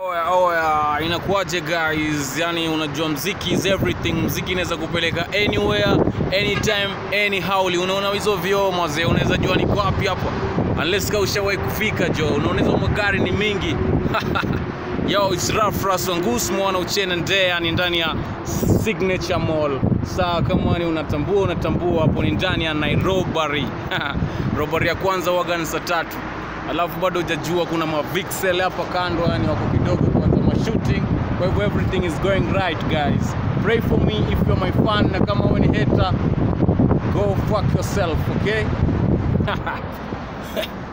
Oya, oya, inakuwaje guys? Yani unajua mziki is everything. Mziki inaweza kupeleka anywhere, anytime, anyhow. Unaona hizo vioo mazee, unaweza jua niko wapi hapa, unless kama ushawahi kufika jo. Unaona hizo magari ni mingi Yo, it's Raf Raswangus mwana uchene nde, yani ndani ya Signature Mall. Sawa, kama ni unatambua unatambua, hapo ni ndani ya Nairobi. Robari ya kwanza waga ni saa tatu, alafu bado hujajua kuna mavixel hapa kando, yani wako kidogo kwanza mashooting. Kwa hivyo everything is going right guys. Pray for me if you're my fan, na kama wewe ni hater, go fuck yourself, okay?